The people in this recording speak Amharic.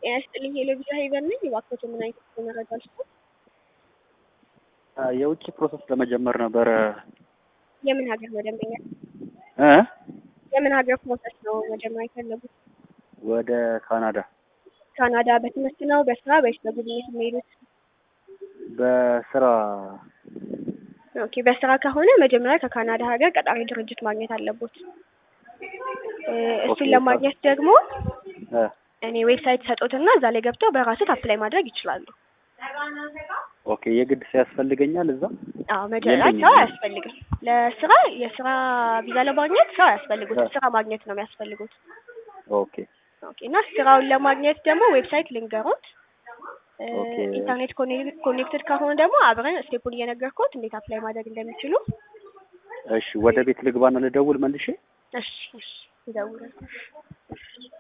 ጤና ይስጥልኝ ሄሎቪዛ ሄቨን ነኝ። እባክዎት ምን አይነት መረጃ ልስጥዎት? የውጭ ፕሮሰስ ለመጀመር ነበረ። የምን ሀገር መደንበኛ? እ የምን ሀገር ፕሮሰስ ነው መጀመር የፈለጉት? ወደ ካናዳ ካናዳ በትምህርት ነው በስራ ወይስ በጉብኝት የሚሄዱት? በስራ ኦኬ በስራ ከሆነ መጀመሪያ ከካናዳ ሀገር ቀጣሪ ድርጅት ማግኘት አለቦት። እ እሱን ኦኬ፣ ለማግኘት ደግሞ እ እኔ ዌብሳይት ሰጦትና እዛ ላይ ገብተው በራሱት አፕላይ ማድረግ ይችላሉ። ኦኬ የግድ ሰው ያስፈልገኛል እዛ? አዎ መጀመሪያ የለኝም። ሰው አያስፈልግም። ለስራ የስራ ቪዛ ለማግኘት ሰው አያስፈልጉት፣ ስራ ማግኘት ነው የሚያስፈልጉት። ኦኬ ኦኬ እና ስራውን ለማግኘት ደግሞ ዌብሳይት ልንገሮት። እ ኦኬ። ኢንተርኔት ኮኔ- ኮኔክትድ ከሆነ ደግሞ አብረን ስቴፑን እየነገርኩት እንዴት አፕላይ ማድረግ እንደሚችሉ። እሺ ወደ ቤት ልግባና ልደውል መልሼ? እሺ እሺ ይደውላል።